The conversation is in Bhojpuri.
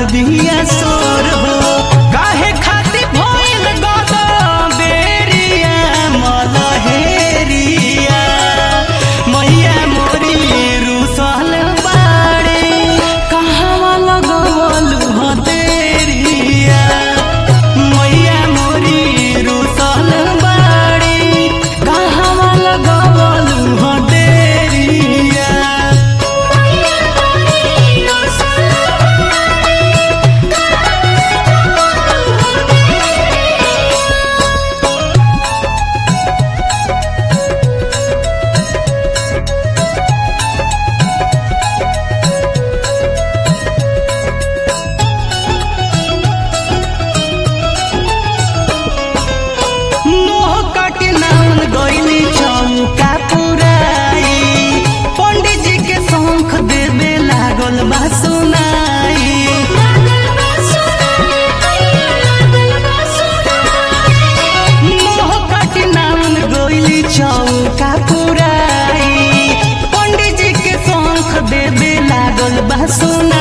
बिया सोर हो काहे खातिर भइल गद बेरिया मलहेरिया मैया मोरी रुसल बाड़े कहवा लगवलु हतेरिया मैया मोरी रुसल बाड़े कहवा लगवलु हतेरिया मोह काटे नाउन गइली चौका पुराई पंडित जी के शंख देवे लागल बा सुनाई मोह काटे नाउन गइली चौका पुराई पंडित जी के शंख देवे लागल बा सुनाई